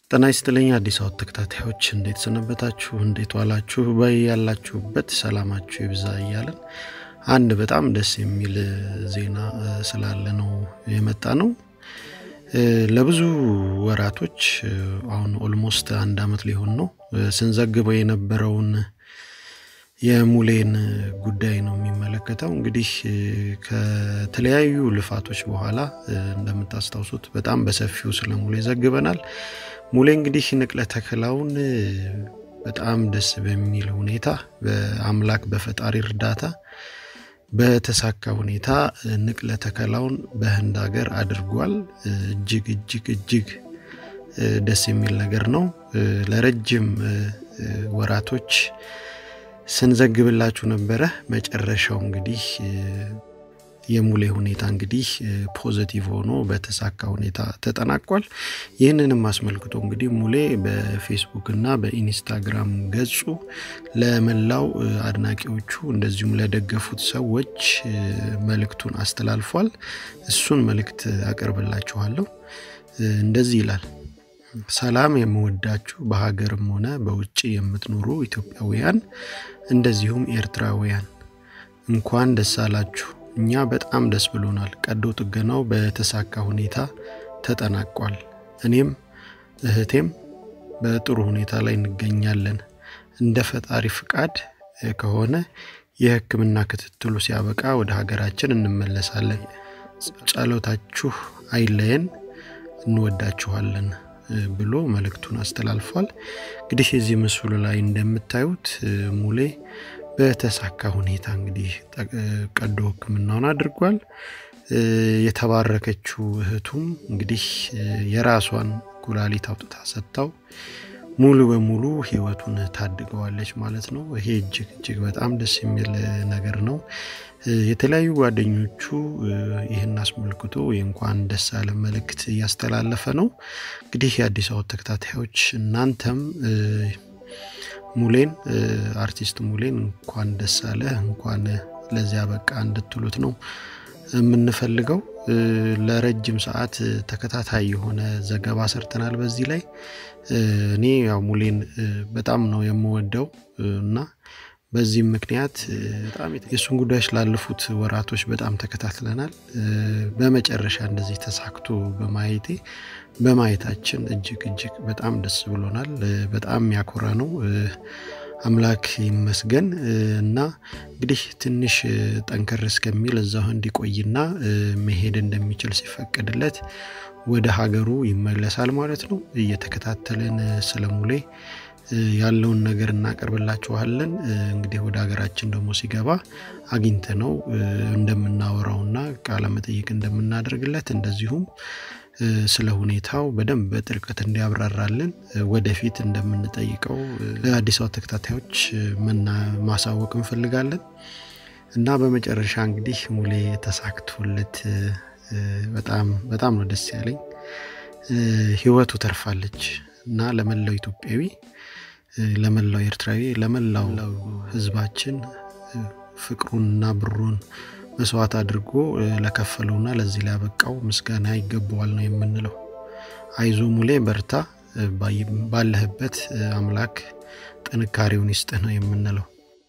ጤና ይስጥልኝ አዲስ አበባ ተከታታዮች እንዴት ሰነበታችሁ? እንዴት ዋላችሁ? በያላችሁበት ሰላማችሁ ይብዛ እያለን አንድ በጣም ደስ የሚል ዜና ስላለ ነው የመጣ ነው። ለብዙ ወራቶች አሁን ኦልሞስት አንድ አመት ሊሆን ነው ስንዘግበው የነበረውን የሙሌን ጉዳይ ነው የሚመለከተው። እንግዲህ ከተለያዩ ልፋቶች በኋላ እንደምታስታውሱት በጣም በሰፊው ስለ ሙሌ ዘግበናል። ሙሌ እንግዲህ ንቅለ ተከላውን በጣም ደስ በሚል ሁኔታ በአምላክ በፈጣሪ እርዳታ በተሳካ ሁኔታ ንቅለ ተከላውን በህንድ ሀገር አድርጓል። እጅግ እጅግ እጅግ ደስ የሚል ነገር ነው። ለረጅም ወራቶች ስንዘግብላችሁ ነበረ። መጨረሻው እንግዲህ የሙሌ ሁኔታ እንግዲህ ፖዘቲቭ ሆኖ በተሳካ ሁኔታ ተጠናቋል። ይህንንም አስመልክቶ እንግዲህ ሙሌ በፌስቡክ እና በኢንስታግራም ገጹ ለመላው አድናቂዎቹ እንደዚሁም ለደገፉት ሰዎች መልእክቱን አስተላልፏል። እሱን መልእክት አቀርብላችኋለሁ። እንደዚህ ይላል። ሰላም የምወዳችሁ በሀገርም ሆነ በውጭ የምትኖሩ ኢትዮጵያውያን እንደዚሁም ኤርትራውያን እንኳን ደስ አላችሁ። እኛ በጣም ደስ ብሎናል። ቀዶ ጥገናው በተሳካ ሁኔታ ተጠናቋል። እኔም እህቴም በጥሩ ሁኔታ ላይ እንገኛለን። እንደ ፈጣሪ ፍቃድ ከሆነ የሕክምና ክትትሉ ሲያበቃ ወደ ሀገራችን እንመለሳለን። ጸሎታችሁ አይለየን፣ እንወዳችኋለን ብሎ መልእክቱን አስተላልፏል። እንግዲህ የዚህ ምስሉ ላይ እንደምታዩት ሙሌ በተሳካ ሁኔታ እንግዲህ ቀዶ ህክምናውን አድርጓል። የተባረከችው እህቱም እንግዲህ የራሷን ኩላሊት አውጥታ ሰጥታው ሙሉ በሙሉ ህይወቱን ታድገዋለች ማለት ነው። ይሄ እጅግ እጅግ በጣም ደስ የሚል ነገር ነው። የተለያዩ ጓደኞቹ ይህን አስመልክቶ የእንኳን ደስ አለ መልእክት እያስተላለፈ ነው። እንግዲህ የአዲስ አበባ ተከታታዮች እናንተም ሙሌን አርቲስት ሙሌን እንኳን ደስ አለ እንኳን ለዚያ በቃ እንድትሉት ነው የምንፈልገው። ለረጅም ሰዓት ተከታታይ የሆነ ዘገባ ሰርተናል በዚህ ላይ እኔ ያው ሙሌን በጣም ነው የምወደው እና በዚህም ምክንያት በጣም የእሱን ጉዳዮች ላለፉት ወራቶች በጣም ተከታትለናል። በመጨረሻ እንደዚህ ተሳክቶ በማየቴ በማየታችን እጅግ እጅግ በጣም ደስ ብሎናል። በጣም የሚያኮራ ነው። አምላክ ይመስገን እና እንግዲህ ትንሽ ጠንከር እስከሚል እዛው እንዲቆይና መሄድ እንደሚችል ሲፈቀድለት ወደ ሀገሩ ይመለሳል ማለት ነው። እየተከታተልን ስለ ሙሌ ያለውን ነገር እናቀርብላችኋለን። እንግዲህ ወደ ሀገራችን ደግሞ ሲገባ አግኝተ ነው እንደምናወራውና ቃለ መጠይቅ እንደምናደርግለት እንደዚሁም ስለ ሁኔታው በደንብ በጥልቀት እንዲያብራራልን ወደፊት እንደምንጠይቀው ለአዲስ አበባ ተከታታዮች ማሳወቅ እንፈልጋለን እና በመጨረሻ እንግዲህ ሙሌ ተሳክቶለት በጣም በጣም ነው ደስ ያለኝ። ህይወቱ ተርፋለች እና ለመላው ኢትዮጵያዊ፣ ለመላው ኤርትራዊ፣ ለመላው ህዝባችን ፍቅሩንና ብሩን መስዋዕት አድርጎ ለከፈለውና ለዚህ ሊያበቃው ምስጋና ይገባዋል ነው የምንለው። አይዞ ሙሌ በርታ፣ ባለህበት አምላክ ጥንካሬውን ይስጥህ ነው የምንለው።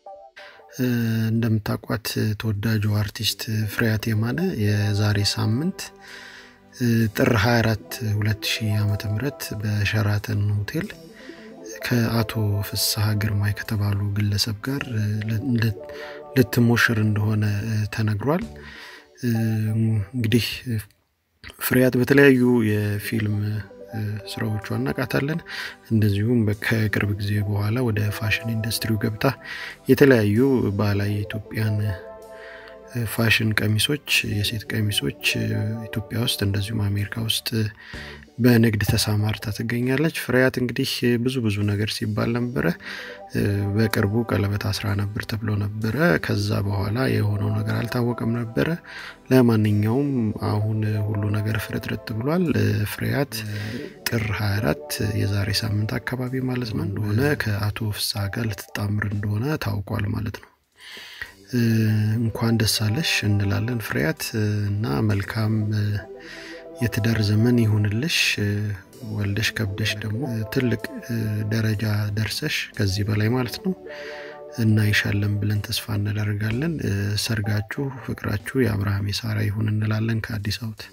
እንደምታውቋት ተወዳጁ አርቲስት ፍሬያት የማነ የዛሬ ሳምንት ጥር 24 2000 ዓመተ ምህረት በሸራተን ሆቴል ከአቶ ፍስሐ ግርማይ ከተባሉ ግለሰብ ጋር ልትሞሽር እንደሆነ ተነግሯል። እንግዲህ ፍሬያት በተለያዩ የፊልም ስራዎቿ እናውቃታለን። እንደዚሁም ከቅርብ ጊዜ በኋላ ወደ ፋሽን ኢንዱስትሪው ገብታ የተለያዩ ባህላዊ የኢትዮጵያን ፋሽን ቀሚሶች፣ የሴት ቀሚሶች ኢትዮጵያ ውስጥ እንደዚሁም አሜሪካ ውስጥ በንግድ ተሰማርታ ትገኛለች። ፍሬያት እንግዲህ ብዙ ብዙ ነገር ሲባል ነበረ። በቅርቡ ቀለበት አስራ ነበር ተብሎ ነበረ። ከዛ በኋላ የሆነው ነገር አልታወቀም ነበረ። ለማንኛውም አሁን ሁሉ ነገር ፍርጥርጥ ብሏል። ፍሬያት ጥር 24 የዛሬ ሳምንት አካባቢ ማለት ነው እንደሆነ ከአቶ ፍስሐ ጋር ልትጣምር እንደሆነ ታውቋል ማለት ነው። እንኳን ደስ አለሽ እንላለን ፍሬያት እና መልካም የትዳር ዘመን ይሁንልሽ። ወልደሽ ከብደሽ ደግሞ ትልቅ ደረጃ ደርሰሽ ከዚህ በላይ ማለት ነው እናይሻለን ብለን ተስፋ እናደርጋለን። ሰርጋችሁ፣ ፍቅራችሁ የአብርሃም የሳራ ይሁን እንላለን ከአዲስ አበባ።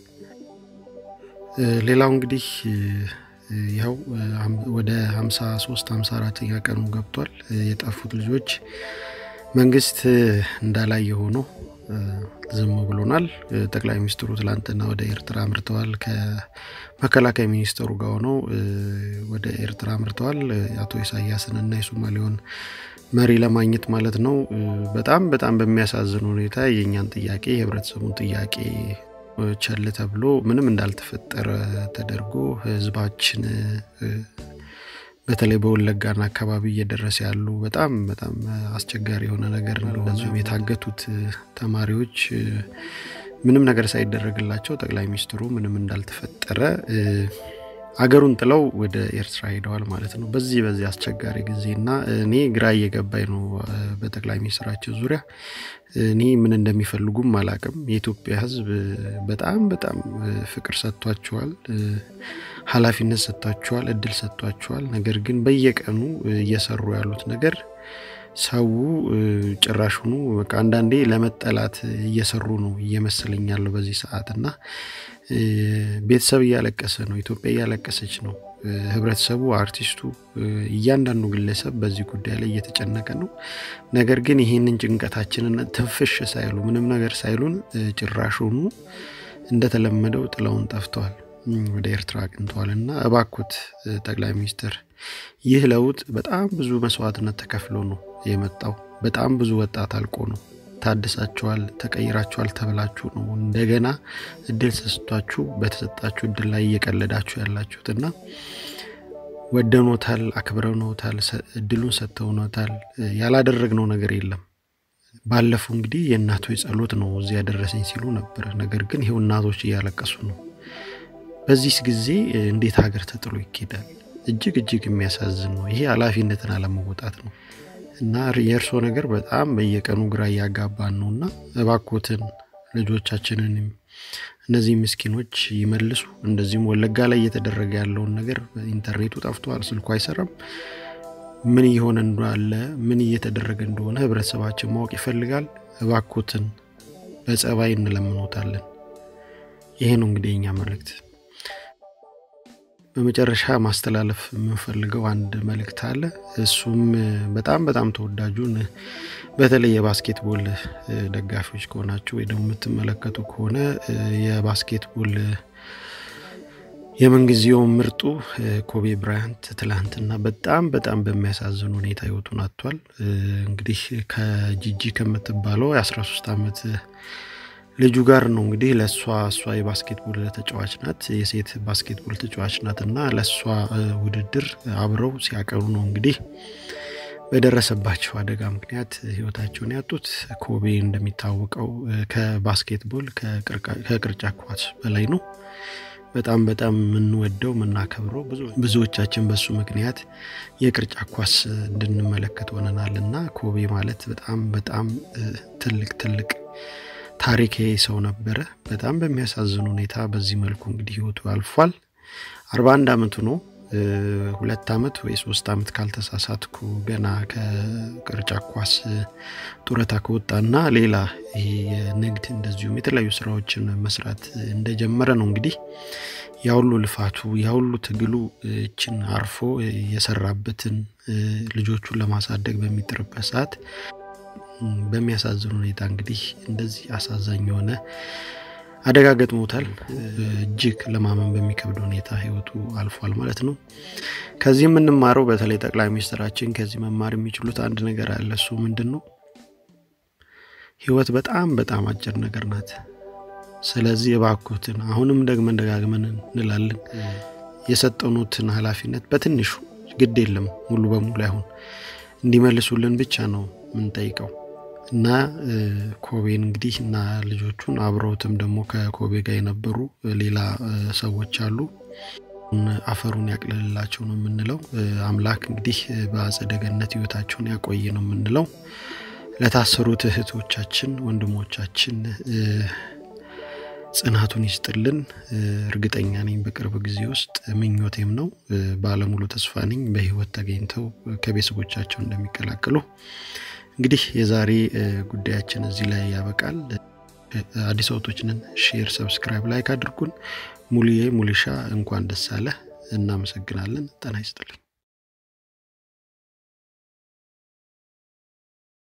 ሌላው እንግዲህ ይኸው ወደ 53 54ኛ ቀኑ ገብቷል። የጠፉት ልጆች መንግስት እንዳላየ ሆኖ ዝም ብሎናል። ጠቅላይ ሚኒስትሩ ትላንትና ወደ ኤርትራ አምርተዋል። ከመከላከያ ሚኒስትሩ ጋር ሆነው ወደ ኤርትራ አምርተዋል። አቶ ኢሳያስን እና የሶማሌውን መሪ ለማግኘት ማለት ነው። በጣም በጣም በሚያሳዝን ሁኔታ የእኛን ጥያቄ የህብረተሰቡን ጥያቄ ቸል ተብሎ ምንም እንዳልተፈጠረ ተደርጎ ህዝባችን በተለይ በወለጋና አካባቢ እየደረሰ ያሉ በጣም በጣም አስቸጋሪ የሆነ ነገር ነው። እንደዚሁም የታገቱት ተማሪዎች ምንም ነገር ሳይደረግላቸው ጠቅላይ ሚኒስትሩ ምንም እንዳልተፈጠረ አገሩን ጥለው ወደ ኤርትራ ሄደዋል ማለት ነው። በዚህ በዚህ አስቸጋሪ ጊዜና እኔ ግራ እየገባኝ ነው በጠቅላይ ሚኒስትራቸው ዙሪያ እኔ ምን እንደሚፈልጉም አላቅም። የኢትዮጵያ ህዝብ በጣም በጣም ፍቅር ሰጥቷቸዋል፣ ኃላፊነት ሰጥቷቸዋል፣ እድል ሰጥቷቸዋል። ነገር ግን በየቀኑ እየሰሩ ያሉት ነገር ሰው ጭራሹኑ በቃ አንዳንዴ ለመጠላት እየሰሩ ነው እየመሰለኝ ያለው በዚህ ሰዓት እና ቤተሰብ እያለቀሰ ነው። ኢትዮጵያ እያለቀሰች ነው። ህብረተሰቡ፣ አርቲስቱ፣ እያንዳንዱ ግለሰብ በዚህ ጉዳይ ላይ እየተጨነቀ ነው። ነገር ግን ይህንን ጭንቀታችንን ትንፍሽ ሳይሉ ምንም ነገር ሳይሉን ጭራሹኑ እንደተለመደው ጥለውን ጠፍተዋል፣ ወደ ኤርትራ አቅንተዋል እና እባኮት ጠቅላይ ሚኒስትር ይህ ለውጥ በጣም ብዙ መስዋዕትነት ተከፍሎ ነው የመጣው። በጣም ብዙ ወጣት አልቆ ነው ታድሳችኋል፣ ተቀይራችኋል ተብላችሁ ነው እንደገና እድል ተሰጥቷችሁ በተሰጣችሁ እድል ላይ እየቀለዳችሁ ያላችሁት እና ወደኖታል፣ አክብረኖታል፣ እድሉን ሰጥተውኖታል። ያላደረግነው ነገር የለም። ባለፈው እንግዲህ የእናቶች ጸሎት ነው እዚህ ያደረሰኝ ሲሉ ነበር። ነገር ግን ይሄው እናቶች እያለቀሱ ነው። በዚህ ጊዜ እንዴት ሀገር ተጥሎ ይኬዳል? እጅግ እጅግ የሚያሳዝን ነው። ይሄ ኃላፊነትን አለመወጣት ነው። እና የእርሶ ነገር በጣም በየቀኑ ግራ እያጋባን ነው እና እባኮትን ልጆቻችንን እነዚህ ምስኪኖች ይመልሱ። እንደዚሁም ወለጋ ላይ እየተደረገ ያለውን ነገር ኢንተርኔቱ ጠፍቷል፣ ስልኩ አይሰራም። ምን እየሆነ እንዳለ ምን እየተደረገ እንደሆነ ህብረተሰባችን ማወቅ ይፈልጋል። እባኮትን በጸባይ እንለምኖታለን። ይሄ ነው እንግዲህ የኛ መልእክት። በመጨረሻ ማስተላለፍ የምንፈልገው አንድ መልእክት አለ። እሱም በጣም በጣም ተወዳጁን በተለይ የባስኬትቦል ደጋፊዎች ከሆናችሁ ወይ ደግሞ የምትመለከቱ ከሆነ የባስኬትቦል የምንጊዜው ምርጡ ኮቤ ብራያንት ትላንትና በጣም በጣም በሚያሳዝን ሁኔታ ህይወቱን አጥቷል። እንግዲህ ከጂጂ ከምትባለው የ13 ዓመት ልጁ ጋር ነው እንግዲህ ለእሷ እሷ የባስኬትቦል ተጫዋች ናት፣ የሴት ባስኬትቦል ተጫዋች ናት እና ለእሷ ውድድር አብረው ሲያቀሩ ነው እንግዲህ በደረሰባቸው አደጋ ምክንያት ህይወታቸውን ያጡት። ኮቤ እንደሚታወቀው ከባስኬትቦል ከቅርጫ ኳስ በላይ ነው። በጣም በጣም የምንወደው የምናከብረው ብዙዎቻችን በሱ ምክንያት የቅርጫ ኳስ እንድንመለከት ሆነናል እና ኮቤ ማለት በጣም በጣም ትልቅ ትልቅ ታሪክ ሰው ነበረ። በጣም በሚያሳዝን ሁኔታ በዚህ መልኩ እንግዲህ ህይወቱ አልፏል። አርባ አንድ አመቱ ነው። ሁለት አመት ወይ ሶስት አመት ካልተሳሳትኩ ገና ከቅርጫ ኳስ ጡረታ ከወጣና ሌላ ይሄ የንግድ እንደዚሁም የተለያዩ ስራዎችን መስራት እንደጀመረ ነው እንግዲህ ያሁሉ ልፋቱ ያሁሉ ትግሉ እችን አርፎ የሰራበትን ልጆቹን ለማሳደግ በሚጥርበት ሰዓት በሚያሳዝን ሁኔታ እንግዲህ እንደዚህ አሳዛኝ የሆነ አደጋ ገጥሞታል። እጅግ ለማመን በሚከብድ ሁኔታ ህይወቱ አልፏል ማለት ነው። ከዚህ የምንማረው በተለይ ጠቅላይ ሚኒስትራችን ከዚህ መማር የሚችሉት አንድ ነገር አለ። እሱ ምንድን ነው? ህይወት በጣም በጣም አጭር ነገር ናት። ስለዚህ እባኮትን አሁንም ደግመን ደጋግመን እንላለን የሰጠኑትን ኃላፊነት በትንሹ ግድ የለም ሙሉ በሙሉ አይሆን እንዲመልሱልን ብቻ ነው የምንጠይቀው እና ኮቤን እንግዲህ እና ልጆቹን አብረውትም ደግሞ ከኮቤ ጋር የነበሩ ሌላ ሰዎች አሉ። አፈሩን ያቅልልላቸው ነው የምንለው። አምላክ እንግዲህ በአጸደ ገነት ህይወታቸውን ያቆይ ነው የምንለው። ለታሰሩት እህቶቻችን፣ ወንድሞቻችን ጽናቱን ይስጥልን። እርግጠኛ ነኝ በቅርብ ጊዜ ውስጥ ምኞቴም ነው፣ ባለሙሉ ተስፋ ነኝ በህይወት ተገኝተው ከቤተሰቦቻቸው እንደሚቀላቀሉ። እንግዲህ የዛሬ ጉዳያችን እዚህ ላይ ያበቃል። አዲስ አውቶችንን ሼር፣ ሰብስክራይብ፣ ላይክ አድርጉን። ሙሉዬ ሙልሻ እንኳን ደስ አለህ። እናመሰግናለን። ጤና ይስጥልኝ።